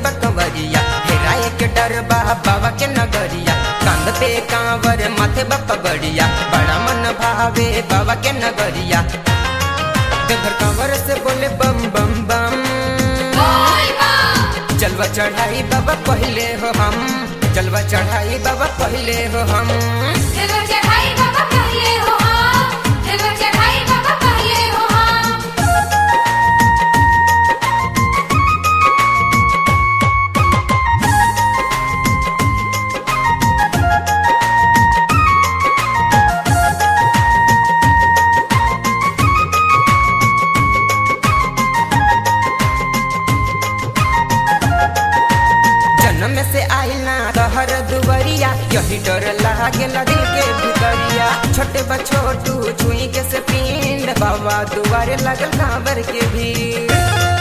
बकवरिया हेराए के डर बा बाबा के नगरिया कांद पे कांवर माथे बपगड़िया बड़ा मन भावे बाबा के नगरिया देवघर कांवर से बोले बम बम बम जलवा चढ़ाई बाबा पहले हो हम जलवा चढ़ाई बाबा पहले हो हम जन्म से आइल ना तहर दुवरिया यही डर लागेला दिल के भितरिया छोटे बछोटू छुई के से पिंड बाबा दुआरे लगल कांवर के भीड़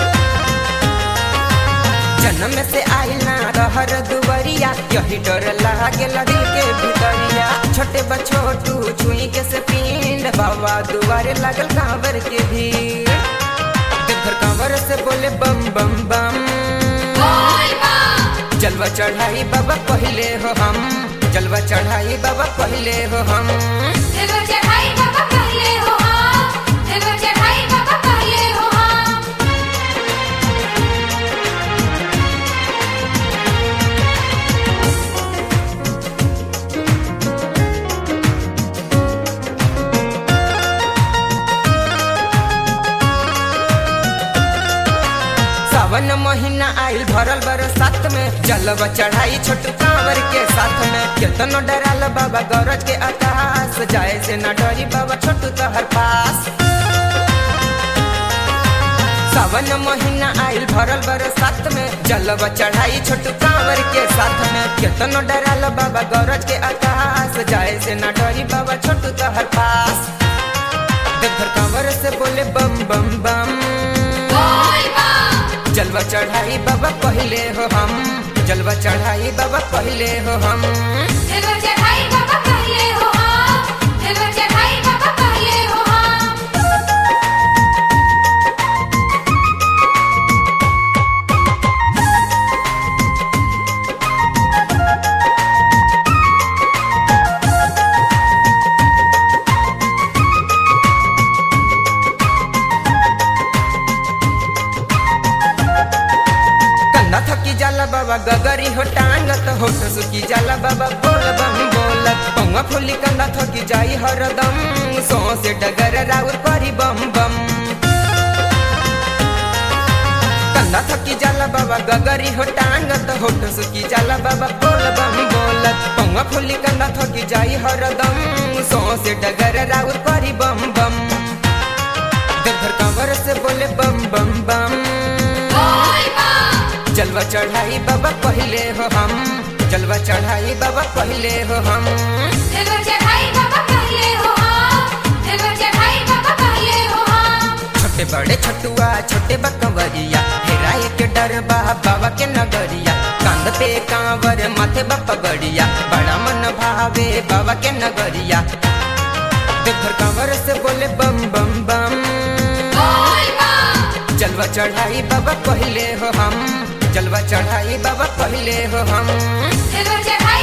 जन्म से आइल ना तहर दुवरिया यही डर लागेला दिल के भितरिया छोटे बछोटू छुई के से पिंड बाबा दुआरे लगल कांवर के भीड़ देवघर कांवर से बोले बम बम बम जलवा चढ़ाई बाबा पहले हो हम जलवा चढ़ाई बाबा पहले हो हम सावन महीना आइल भरल बरसात में जलवा चढ़ाई छोटू कांवर के साथ में केतनो डराल बाबा गरज के आकाश जाए से न डरी बाबा छोटू तहर पास सावन महीना आइल भरल बरसात में जलवा चढ़ाई छोटू कांवर के साथ में केतनो डराल बाबा गरज के आकाश जाए से न डरी बाबा छोटू तहर पास देवघर कांवर से बोले बम बम बम जलवा चढ़ाई बाबा पहले हो हम जलवा चढ़ाई बाबा पहले हो हम कंधा थकी जाला बाबा गगरी हो टांगत होठ सुकी जाला बाबा बोल बम बोलत पौवा फुली कंधा थकी जाई हरदम सो से डगर राउर करी बम बम कंधा थकी जाला बाबा गगरी हो टांगत होठ सुकी जाला बाबा बोल बम बोलत पौवा फुली कंधा थकी जाई हरदम सो से डगर राउर करी बम बम देवघर कंवर से बोले बम बम बम जलवा चढ़ाई बाबा पहले हो हम जलवा चढ़ाई बाबा पहले हो हम छोटे बड़े छटुआ छोटे बकवरिया हेराए के डर बा बाबा के नगरिया कांद पे कांवर माथे बपगड़िया बड़ा मन भावे बाबा के नगरिया देवघर कांवर से बोले बम बम बम जलवा चढ़ाई बाबा पहले हो हम जलवा चढ़ाई बाबा पहले हो हम Silver Jack